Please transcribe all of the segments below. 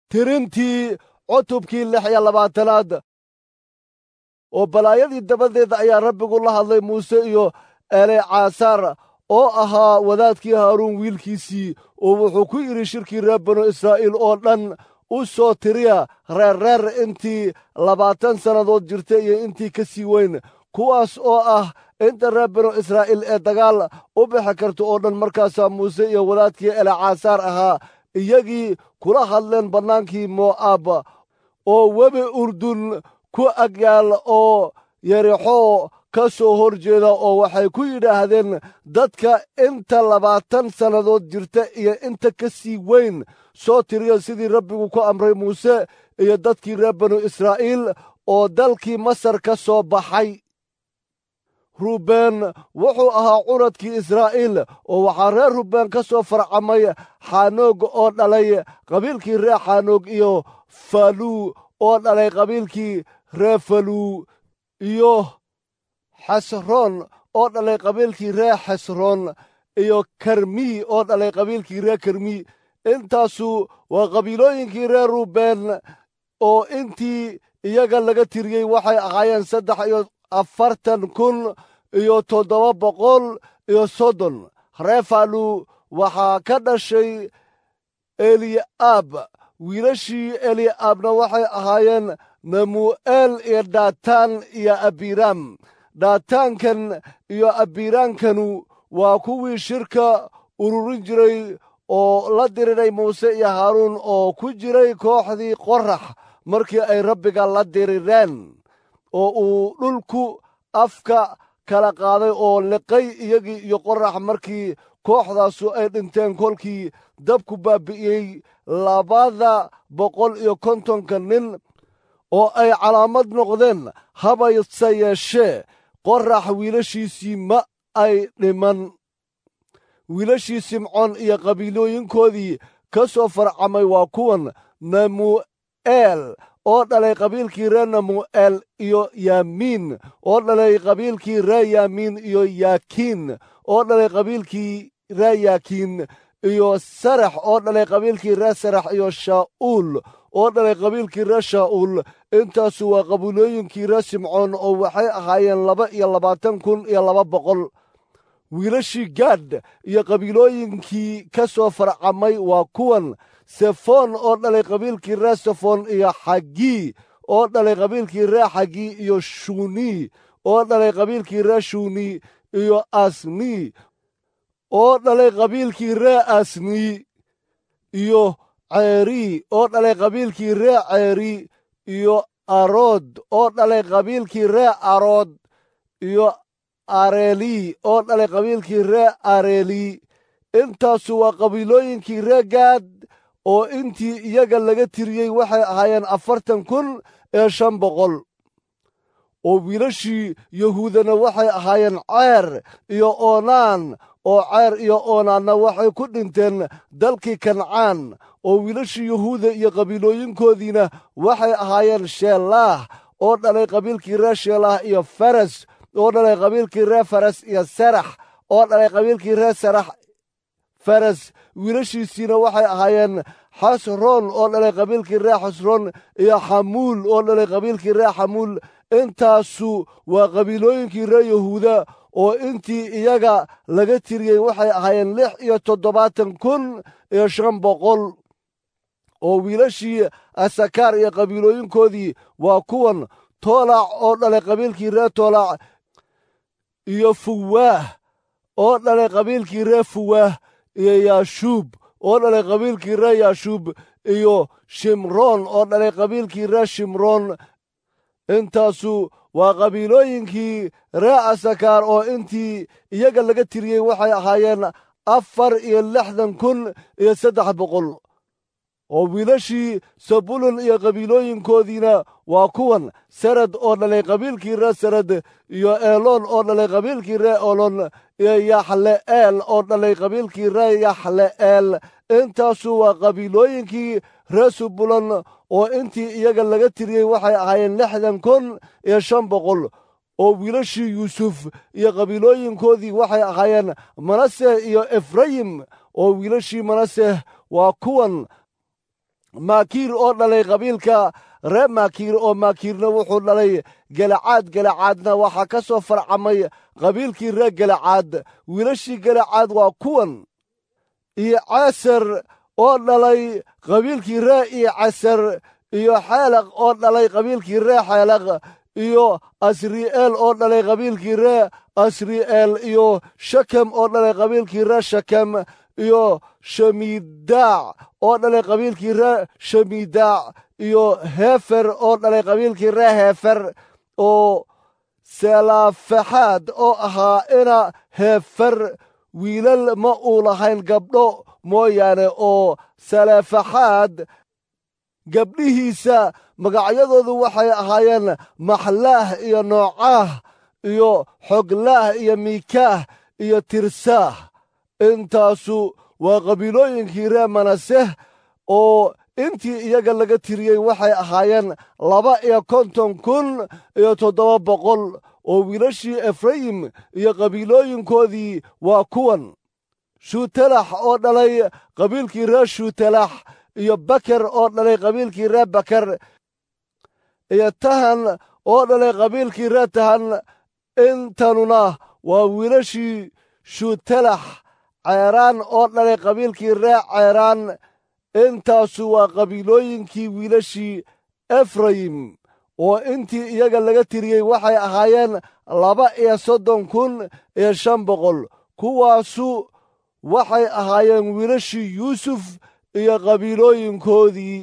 tirintii cutubkii lix iyo labaatanaad oo balaayadii dabadeed ayaa rabbigu la hadlay muuse iyo elecaasar oo ahaa wadaadkii haaruun wiilkiisii oo wuxuu ku yidhi shirkii reer banu israa'iil oo dhan u soo tiriya reerreer intii labaatan sannadood jirta iyo intii ka sii weyn kuwaas oo ah inta reer banu israa'iil ee dagaal u bixi karta oo dhan markaasaa muuse iyo wadaadkii elecaasar ahaa iyagii kula hadleen bannaankii mo'aab oo webi urdun ku agyaal oo yerixoo ka soo hor jeeda oo waxay ku yidhaahdeen dadka inta labaatan sannadood jirta iyo inta ka sii weyn soo tiriya sidii rabbigu ku amray muuse iyo dadkii reer banu israa'iil oo dalkii masar ka soo baxay ruubeen wuxuu ahaa curadkii israa'iil oo waxaa reer ruubeen ka soo farcamay xaanoog oo dhalay qabiilkii reer xaanoog iyo faluu oo dhalay qabiilkii reer faluu iyo xesroon oo dhalay qabiilkii reer xesroon iyo karmi oo dhalay qabiilkii reer karmi intaasu waa qabiilooyinkii reer ruubeen oo intii iyaga laga tiriyey waxay ahaayeen saddex iyo afartan kun iyo toddoba boqol iyo soddon reer faluu waxaa ka dhashay eli'aab wiilashii eli'aabna waxay ahaayeen namu'eel iyo daataan iyo abiraam daataankan iyo abiraankanu waa kuwii shirka ururin jiray oo la diriray muuse iyo haaruun oo ku jiray kooxdii qorax markii ay rabbiga la dirireen oo uu dhulku afka kala qaaday oo liqay iyagii iyo qorax markii kooxdaasu ay dhinteen kolkii dabku baabi'iyey labada boqol iyo kontonka nin oo ay calaamad noqdeen habayse yeeshee qorax wiilashiisii ma ay dhiman wiilashii simcoon iyo qabiilooyinkoodii ka soo farcamay waa kuwan namu'eel oo dhalay qabiilkii reer namu'eel iyo yaamiin oo dhalay qabiilkii reer yaamiin iyo yaakiin oo dhalay qabiilkii reer yaakiin iyo sarax oo dhalay qabiilkii reer sarax iyo shaa'uul oo dhalay qabiilkii reer shaa'uul intaasu waa qabiilooyinkii reer simcoon oo waxay ahaayeen laba iyo labaatan kun iyo laba boqol wiilashii gaadh iyo qabiilooyinkii ka soo farcamay waa kuwan sefoon oo dhalay qabiilkii reer sefoon iyo xagii oo dhalay qabiilkii reer xagii iyo shuni oo dhalay qabiilkii reer shuni iyo asni oo dhalay qabiilkii reer asni iyo ceeri oo dhalay qabiilkii reer ceeri iyo arood oo dhalay qabiilkii reer arood iyo areeli oo dhalay qabiilkii reer areeli intaasu waa qabiilooyinkii reer gaad oo intii iyaga laga tiriyey waxay ahaayeen afartan kun ee shan boqol oo wiilashii yahuudana waxay ahaayeen ceer iyo oonaan oo ceer iyo oonaanna waxay ku dhinteen dalkii kancaan oo wiilashii yahuuda iyo qabiilooyinkoodiina waxay ahaayeen sheelaah oo dhalay qabiilkii reer sheelaah iyo faras oo dhalay qabiilkii reer faras iyo sarax oo dhalay qabiilkii reer sarax faras wiilashiisiina waxay ahaayeen xasroon oo dhalay qabiilkii reer xasroon iyo xamuul oo dhalay qabiilkii reer xamuul intaasu waa qabiilooyinkii reer yahuuda oo intii iyaga laga tiriyey waxay ahaayeen lix iyo toddobaatan kun iyo shan boqol oo wiilashii asakaar iyo qabiilooyinkoodii waa kuwan toolaac oo dhalay qabiilkii reer toolaac iyo fuwaah oo dhalay qabiilkii reer fuwaah iyo yaashuub oo dhalay qabiilkii reer yaashuub iyo shimroon oo dhalay qabiilkii reer shimroon intaasu waa qabiilooyinkii reer asakaar oo intii iyaga laga tiriyey waxay ahaayeen afar iyo lixdan kun iyo saddex boqol oo wiilashii sabulun iyo qabiilooyinkoodiina waa kuwan sarad oo dhalay qabiilkii reer sarad iyo eeloon oo dhalay qabiilkii reer eeloon iyo yaxle'eel oo dhalay qabiilkii reer yaxle'eel intaasu waa qabiilooyinkii reer subulon oo intii iyaga laga tiriyey waxay ahaayeen lixdan kun iyo shan boqol oo wiilashii yuusuf iyo qabiilooyinkoodii waxay ahaayeen manaseh iyo efrayim oo wiilashii manaseh waa kuwan maakiir oo dhalay qabiilka reer maakiir oo maakiirna wuxuu dhalay gelacaad gelacaadna waxaa ka soo farcamay qabiilkii reer gelacaad wiilashii gelacaad waa kuwan iyo casar oo dhalay qabiilkii ree iyo casar iyo xeelaq oo dhalay qabiilkii ree xeelaq iyo asri'eel oo dhalay qabiilkii ree asri'eel iyo shakem oo dhalay qabiilkii ree shakem iyo shamiidaac oo dhalay qabiilkii ree shamiidaac iyo heefer oo dhalay qabiilkii ree heefer oo selaafaxaad oo ahaa ina heefer wiilal ma uu lahayn gabdho mooyaane oo salaafaxaad gabdhihiisa magacyadoodu waxay ahaayeen maxlaah iyo noocaah iyo xoglaah iyo miikaah iyo tirsaah intaasu waa qabiilooyinkii reer manaseh oo intii iyaga laga tiriyey waxay ahaayeen laba iyo konton kun iyo toddoba boqol oo wiilashii efrayim iyo qabiilooyinkoodii waa kuwan shuutalax oo dhalay qabiilkii reer shuutalax iyo baker oo dhalay qabiilkii reer baker iyo tahan oo dhalay qabiilkii reer tahan intanuna waa wiilashii shuutalax ceeraan oo dhalay qabiilkii reer ceeraan intaasu waa qabiilooyinkii wiilashii efrayim oo intii iyaga laga tiriyey waxay ahaayeen laba iyo soddon kun iyo shan boqol kuwaasu waxay ahaayeen wiilashii yuusuf iyo qabiilooyinkoodii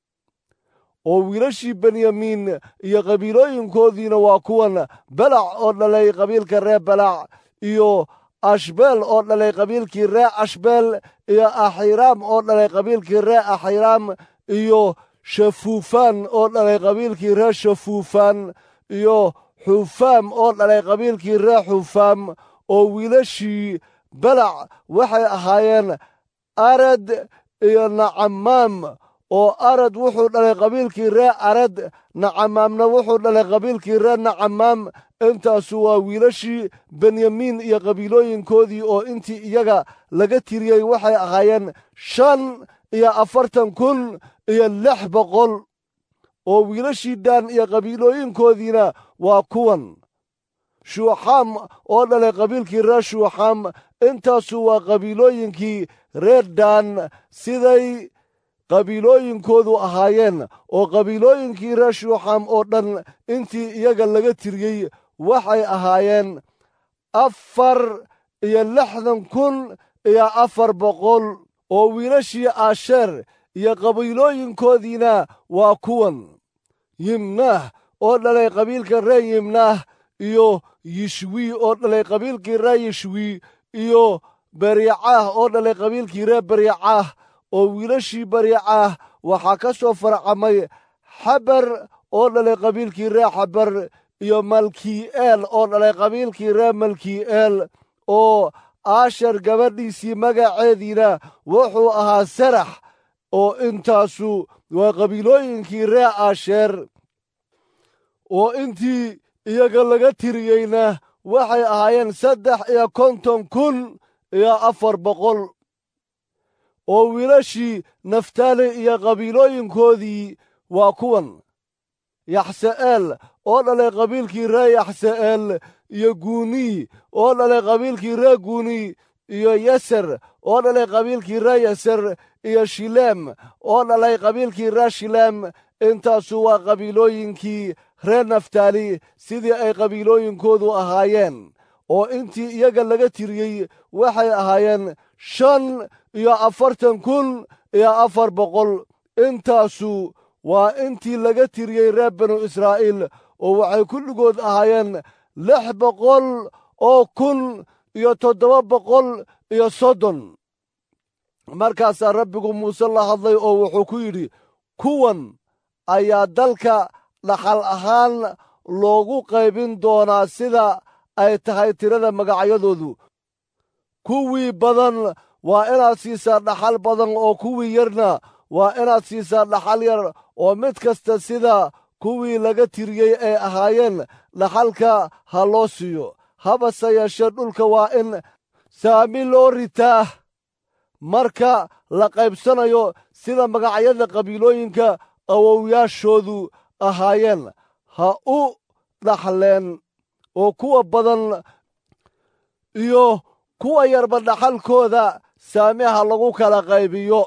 oo wiilashii benyamiin iyo qabiilooyinkoodiina waa kuwan balac oo dhalay qabiilka reer balac iyo ashbeel oo dhalay qabiilkii reer ashbeel iyo axiraam oo dhalay qabiilkii reer axiraam iyo shafuufaan oo dhalay qabiilkii reer shafuufaan iyo xufaam oo dhalay qabiilkii reer xufaam oo wiilashii balac waxay ahaayeen arad iyo nacamaam oo arad wuxuu dhalay qabiilkii reer arad nacamaamna wuxuu dhalay qabiilkii reer nacamaam intaasu waa wiilashii benyamiin iyo qabiilooyinkoodii oo intii iyaga laga tiriyey waxay ahaayeen shan iyo afartan kun iyo lix boqol oo wiilashii daan iyo qabiilooyinkoodiina waa kuwan shuuxaam oo dhalay qabiilkii reer shuuxaam intaasu waa qabiilooyinkii reer daan siday qabiilooyinkoodu ahaayeen oo qabiilooyinkii reer shuuxaam oo dhan intii iyaga laga tiriyey waxay ahaayeen afar iyo lixdan kun iyo afar boqol oo wiilashii aasheer iyo qabiilooyinkoodiina waa kuwan yimnaah oo dhalay qabiilka reer yimnaah iyo yishwi oo dhalay qabiilkii reer yishwi iyo bariicaah oo dhalay qabiilkii reer bariicaah oo wiilashii bariicaah waxaa ka soo farcamay xabar oo dhalay qabiilkii reer xabar iyo malki'eel oo dhalay qabiilkii reer malki'eel oo aashar gabadhiisii magaceediina wuxuu ahaa sarax oo intaasu waa qabiilooyinkii reer aasheer oo intii iyaga laga tiriyeyna waxay ahaayeen saddex iyo konton kun iyo afar boqol oo wiilashii naftaali iyo qabiilooyinkoodii waa kuwan yaxse'eel oo dhalay qabiilkii reer yaxse'eel iyo guuniy oo dhalay qabiilkii reer guuniy iyo yaser oo dhalay qabiilkii reer yaser iyo shileem oo dhalay qabiilkii reer shileem intaasu waa qabiilooyinkii reer naftaali sidii ay qabiilooyinkoodu ahaayeen oo intii iyaga laga tiriyey waxay ahaayeen shan iyo afartan kun iyo afar boqol intaasu waa intii laga tiriyey reer banu israa'iil oo waxay kulligood ahaayeen lix boqol oo kun iyo toddoba boqol iyo soddon markaasaa rabbigu muuse la hadlay oo wuxuu ku yidhi kuwan ayaa dalka dhaxal ahaan loogu qaybin doonaa sida ay tahay tirada magacyadoodu kuwii badan waa inaad siisaa dhaxal badan oo kuwii yarna waa inaad siisaa dhaxal yar oo mid kasta sida kuwii laga tiriyey ay ahaayeen dhaxalka ha loo siiyo habase yeeshee dhulka waa in saami loo ritaa marka la qaybsanayo sida magacyada qabiilooyinka awowyaashoodu ahaayeen ha u dhaxleen oo kuwa badan iyo kuwa yarba dhaxalkooda saamiha lagu kala qaybiyo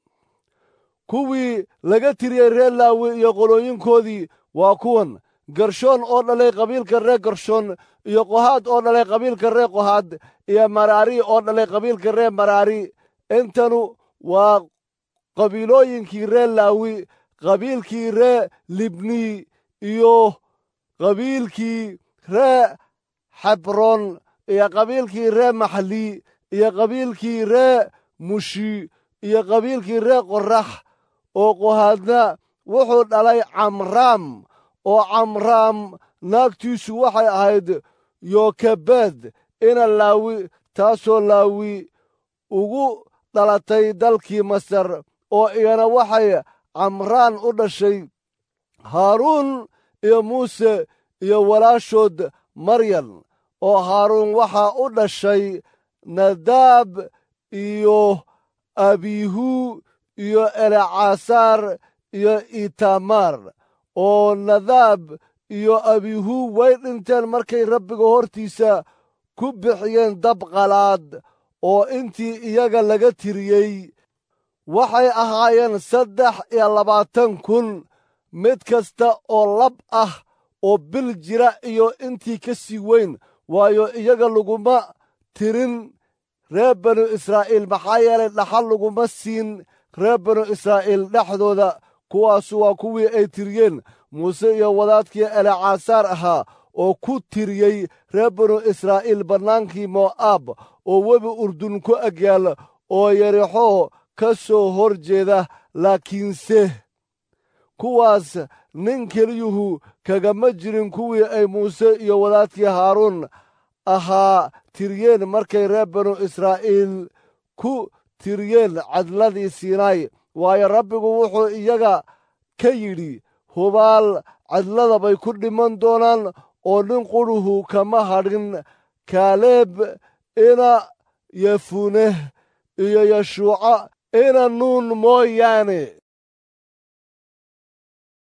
kuwii laga tiriyey reer laawi iyo qolooyinkoodii waa kuwan gershoon oo dhalay qabiilka reer gershoon iyo qohaad oo dhalay qabiilka reer qohaad iyo maraari oo dhalay qabiilka reer maraari intanu waa qabiilooyinkii reer laawi qabiilkii reer libni iyo qabiilkii reer xebroon iyo qabiilkii reer maxli iyo qabiilkii reer mushi iyo qabiilkii reer qorax oo qohaadna wuxuu dhalay camraam oo camraam naagtiisu waxay ahayd yokebeed ina laawi taasoo laawi ugu dhalatay dalkii masar oo iyana waxay camraan u dhashay haaruun iyo muuse iyo walaashood maryan oo haaruun waxaa u dhashay nadaab iyo abihu iyo elecasaar iyo itamaar oo nadaab iyo abihu way dhinteen markay rabbiga hortiisa ku bixiyeen dab qalaad oo intii iyaga laga tiriyey waxay ahaayeen saddex iyo labaatan kun mid kasta oo lab ah oo bil jira iyo intii ka sii weyn waayo iyaga laguma tirin reer banu israa'iil maxaa yeelay dhaxal laguma siin reer banu israa'iil dhexdooda kuwaasu waa kuwii ay tiriyeen muuse iyo wadaadkii elecasaar ahaa oo ku tiriyey reer banu israa'iil bannaankii mo'aab oo webi urdun ku agyaal oo yarixoo ka soo hor jeeda laakiinse kuwaas nin keliyuhu kagama jirin kuwii ay muuse iyo wadaadkii haaruun ahaa tiriyeen markay reer banu israa'iil ku tiriyeen cadladii siinaay waayo rabbigu wuxuu iyaga ka yidhi hubaal cadlada bay ku dhiman doonaan oo nin qudhuhu kama hadhin kaaleeb ina yefuneh iyo yeshuuca ina nuun mooyaane